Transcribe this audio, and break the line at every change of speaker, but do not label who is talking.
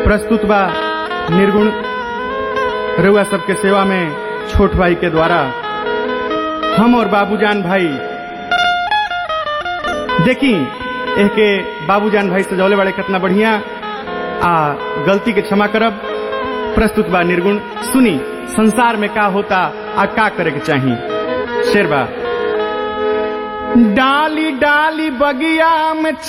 प्रस्तुत बा निर्गुण रउआ सबके सेवा में छोट भाई के द्वारा हम और बाबूजान भाई देखी एह के बाबूजान भाई सजौले वाले कितना बढ़िया आ गलती के क्षमा करब प्रस्तुत बा निर्गुण सुनी संसार में का होता आ का करे के चाही शेरबा डाली डाली बगिया में